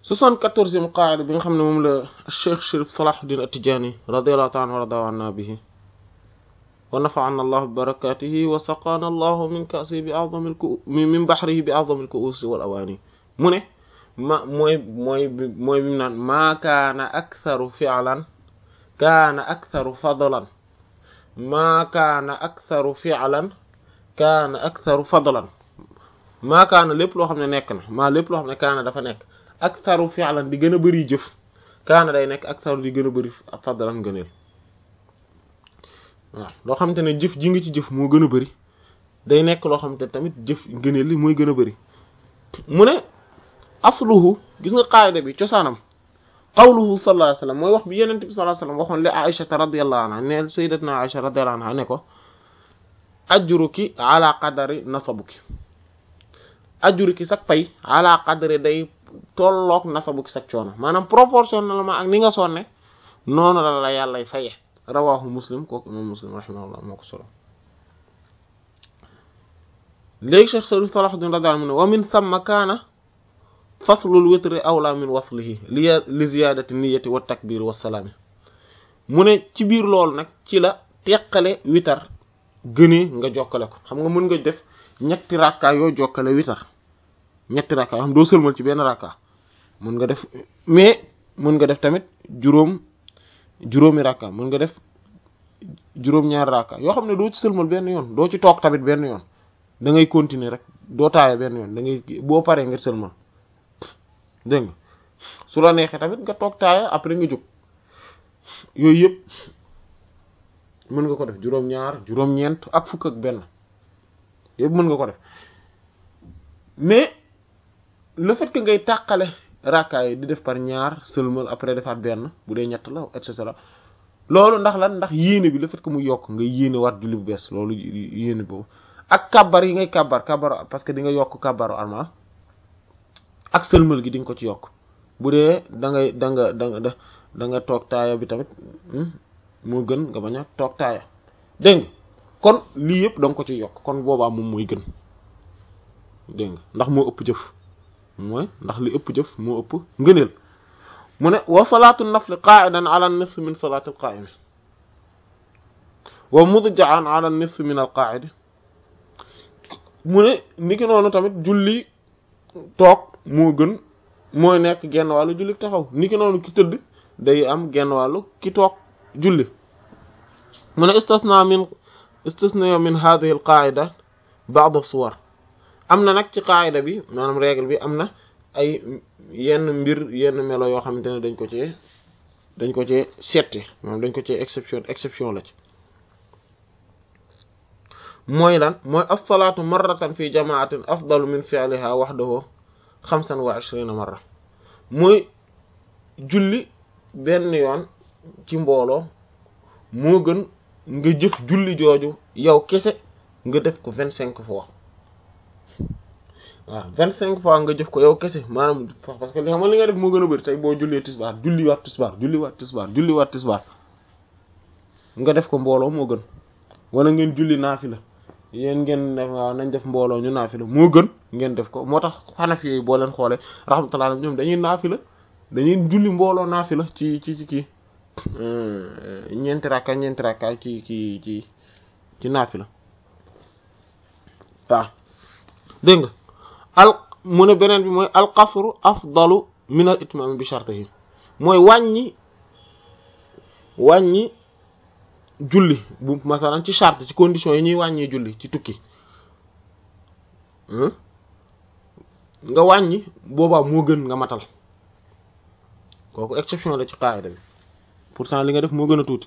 soixante-quatorzième qaida bi nga xam ne moom la Cheikh Chérif Salahuddin At-Tidjânî radiyallahu ta'ala anhu wa radiya anna bihi wa nafa'ana allahu bi barakatihi wa saqana allahu min ka'si bi a'zami al-ku min bahrihi bi a'zami al-ku'us wal awani mu ne ma mooy mooy mooy bi mu naan maa kaana aktharu fi'lan kaana aktharu fadlan maa kaana aktharu fi'lan kaana aktharu fadlan maa kaana lépp loo xam ne nekk na maa lépp loo xam ne kaana dafa nekk aktharu fi'lan di gën a bëri jëf kaana day nekk aktharu di gën a bëri fadlan gëneel waaw loo xamante ne jëf ji nga ci jëf moo gën a bëri day nekk loo xamante ne tamit jëf gëneel li mooy gën a bëri mu ne asluhu gis nga qaayida bi cosaanam qawluhu sallallahu alayhi wasallam mooy wax bi yenente bi sallallahu alayhi wasallam waxoon li Aisha radiyallahu anha ne sayyidatuna Aisha radiyallahu anha ne ko ajruki ala qadari nasabuki ajruki sak pay ala qadari day tolloog nasabuki sak coono maanaam proportionnellement ak ni nga sonne noonu la la yàllay faye rawahu muslim kooku imam muslim rahimahullah moo ko solo léegi Cheikh Sharif Salahuddin radiyallahu anhu ne wa min thumma kaana faslul witri awla min waslihi li li ziyadati niyyati wa takbir wa salaami mu ne ci biir loolu nag ci la teqale witar gënee nga jokkale ko xam nga mën nga def ñetti rakka yoo jokkale witar ñetti rakka yoo xam doo sëlmal ci benn rakka mën nga def mais mën nga def tamit juróom juróomi rakka mën nga def juróom-ñaari rakka yoo xam ne doo ci sëlmal benn yoon doo ci toog tamit benn yoon da ngay continuer rek doo taaya benn yoon da ngay boo paree nga sëlmal dégg nga su la neexee tamit nga toog taaya après nga jóg yooyu yëpp mën nga ko def juróom-ñaar juróom-ñeent ak fukk ak benn yëpp mën nga ko def mais le fait que ngay tàqale rakkaa yi di def par ñaar sëlmal après defaat benn bu dee ñett la et cetera loolu ndax lan ndax yéene bi le fait que mu yokk nga yéene waat julli bu bees loolu yéene boobu ak kabar yi ngay kabar kabar parce que di nga yokk kabaru armal ak sëlmal gi di nga ko ci yokk bu dee da ngay da nga da nga da nga toog taaya bi tamit moo gën nga bañ a toog taaya dégg nga kon lii yëpp da nga ko ci yokk kon boobaa moom mooy gën dégg nga ndax moo ëpp jëf mooy ndax li ëpp jëf moo ëpp ngëneel mu ne wa salaatu nafli qa'idan ala nisf min salaati al qa'imi wa mudja'an ala nisf min al qa'idi mu ne niki noonu tamit julli toog moo gën mooy nekk genn wàllu julli taxaw niki noonu ki tëdd day am genn wàllu ki toog julli mu ne istisna min istisna min hadhihi al qa'ida ba'd as-suwar am na nag ci qaayida bi maanaam règle bi am na ay yenn mbir yenn melo yoo xamante ne dañ ko cee dañ ko cee setti maanaam dañ ko cee exception exception la ci mooy lan mooy as-salaatu marratan fi jamaatin afdalu min fi'liha wahdahu xamsan wa ishrina marra mooy julli benn yoon ci mbooloo moo gën nga jëf julli jooju yow kese nga def ko vingt cinq fois waaw vingt cinq fois nga jëf ko yow kese maanaam parce que li xam li nga def moo gën a bëri tey boo jullee tisbaar julli waat tisbaar julli waat tisbaar julli waat tisbaar nga def ko mbooloo moo gën wala ngeen julli naafila yéen ngeen def waaw nañ def mbooloo ñu naafila moo gën ngeen def ko moo tax xanaf yooyu boo leen xoolee rahmatullah ñoom dañuy naafila dañuy julli mbooloo naafila ci ci ci kii ñeenti rakka ñeenti rakka ci ci ci ci naafila waaw dégg nga al mu ne beneen bi mooy alqasru afdalu min al itmam bi shartihi mooy wàññi wàññi julli bu masalan ci charte ci condition yi ñuy wàññee julli ci tukki nga wàññi boobaa moo gën nga matal kooku exception la ci qaida bi pourtant li nga def moo gën a tuuti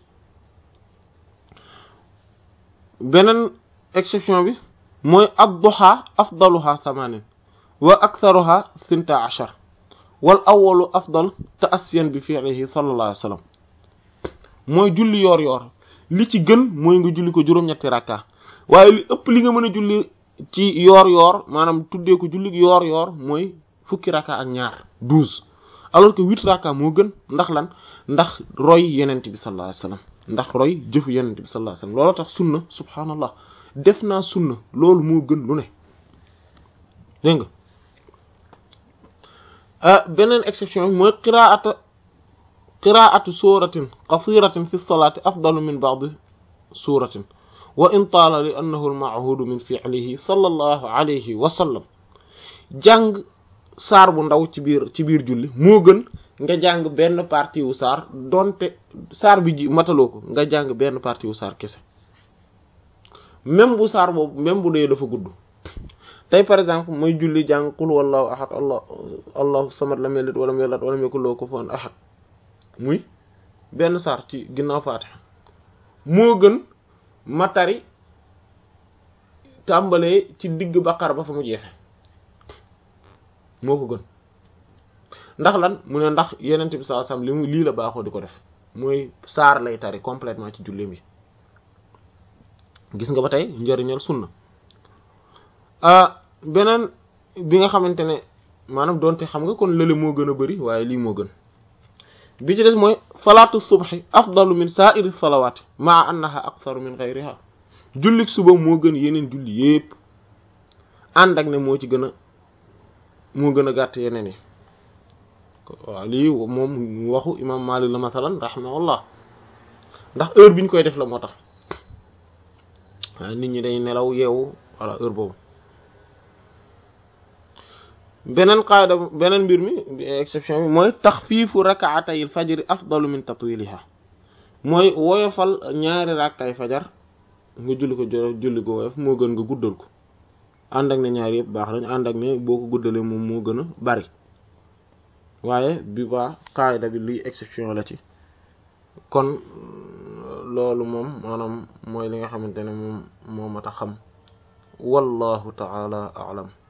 beneen exception bi mooy ad-duha afdaluha thamanin wa aktharuha sinta ashar wal awwalu afdal ta'assiyan bi fi'lihi sallallahu alayhi wa sallam mooy julli yoor yoor li ci gën mooy nga julli ko juróom-ñetti rakka waaye li ëpp li nga mën a julli ci yoor yoor maanaam tuddee ko julli yoor yoor mooy fukki rakka ak ñaar douze alors que huit rakka moo gën ndax lan ndax roy yenent bi sallallahu alayhi wa sallam ndax roy jëfu yenent bi sallallahu alayhi wa sallam looloo tax sunna subhaanallah def naa sunna loolu moo gën lu ne dégg nga beneen exception mooy qiraata qiraatu suratin qasiratin fi lsalaati afdalu min ba'di suratin wa in taala li annahu almahudu min fi'lihi sallallahu alayhi wa sallam jàng saar bu ndaw ci biir ci biir julli moo gën nga jàng benn partie wu saar donte saar bi ji mataloo ko nga jàng benn partie wu saar kese même bu saar boobu même bu dee dafa gudd tey par exemple mooy julli jàng qul wallahu ahad allah allahu samad lam yalid walam yulad walam yakul lahu kufuwan ahad muy benn saar ci ginnaaw faatiha moo gën ma tari tàmbalee ci digg baqara ba fa mu jeexe moo ko gën ndax lan mu ne ndax yenent bi sallallahu alayhi wasallam li mu lii la baaxoo di ko def mooy saar lay tari complètement ci julleem yi gis nga ba tey njëriñal sunna beneen bi nga xamante ne maanaam doonte xam nga kon lële moo gën a bari waaye lii moo gën bi ci des mooy salaatu subhi afdalu min sa'iri salawaati maa annaha aktharu min ghayriha jullik suba moo gën yeneen julli yépp ànd ak ne moo ci gën a moo gën a gàtt yeneen yi waaw lii moom waxu imam Maalik la masalan rahimahullah ndax heure bi ñu koy def la moo tax waaye nit ñi day nelaw yeewu walla heure boobu beneen qaada beneen mbir mi exception bi mooy taxfiifu rakaatayil fajri afdalu min tatwiliha mooy woyofal ñaari rakkay fajar nga julli ko julli ko woyof moo gën nga guddal ko ànd ak ne ñaari yëpp baax nañ ànd ak ne boo ko guddalee moom moo gën a bari waaye bi ba qaida bi luy exception la ci kon loolu moom maanaam mooy li nga xamante ne moom moo mat a xam wallahu taala alam